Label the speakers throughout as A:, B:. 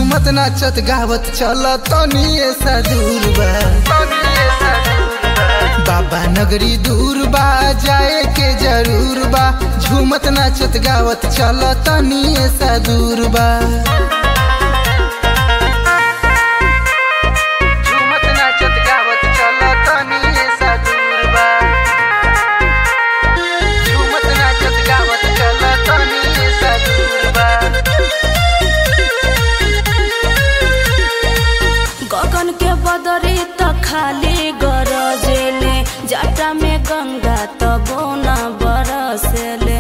A: झूमत नाचत गावत चल तनिए सा दूर बा बाबा नगरी दूर बा जाए के जरूर बा झूमत नाचत गावत चल तनिए सा दूर बा झूमत नाचत गावत चल तनिए सा दूर बा झूमत नाचत गावत चल तनिए सा दूर बा
B: गगन के बदरी त खाली गरजेले जटा में गंगा त बोना बरसेले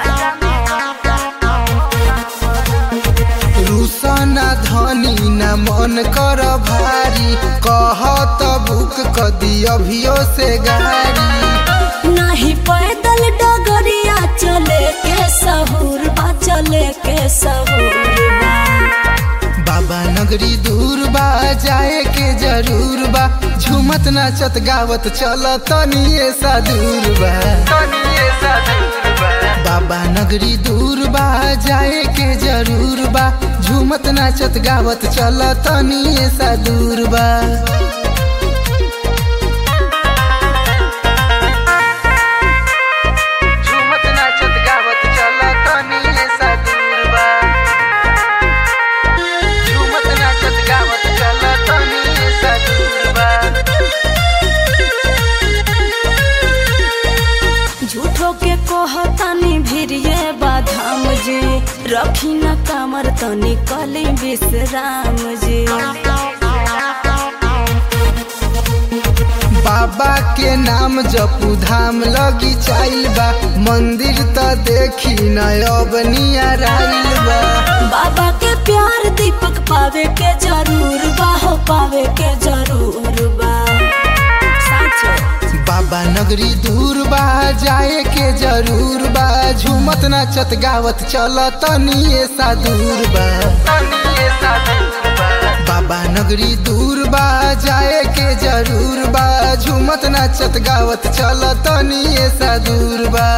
A: रुसना धनी न मन कर भारी कह त बुक कदी अभियो से गाड़ी
B: नहीं पैदल डगरिया चले के सहूर बा चले के सहूर बा
A: बाबा नगरी दूर बा जाए के जरूर बा झूमत नाचत गावत चल तनिए सा दूर बा बाबा नगरी दूर बा जाए के जरूर बा झूमत नाचत गावत चल तनिए सा दूर बा झूमत नाचत गावत चल तनिए सा दूर बा झूमत नाचत गावत चल तनिए सा दूर बा
B: झूठो के कहतानी भिरिये बाधाम जी रखी न कमर तनी कली विश्राम जी
A: बाबा के नाम जपू धाम लगी चाइल बा मंदिर त देखी न अब नियराइल बा
B: बाबा के प्यार दीपक पावे के जरूर बा हो पावे के जरूर बा साचो
A: बाबा नगरी दूर बा जाए के जरूर बा झूमत नाचत गावत चल तनिए सा दूर बा बाबा नगरी दूर बा जाए के जरूर बा झूमत नाचत गावत चल तनिए सा दूर बा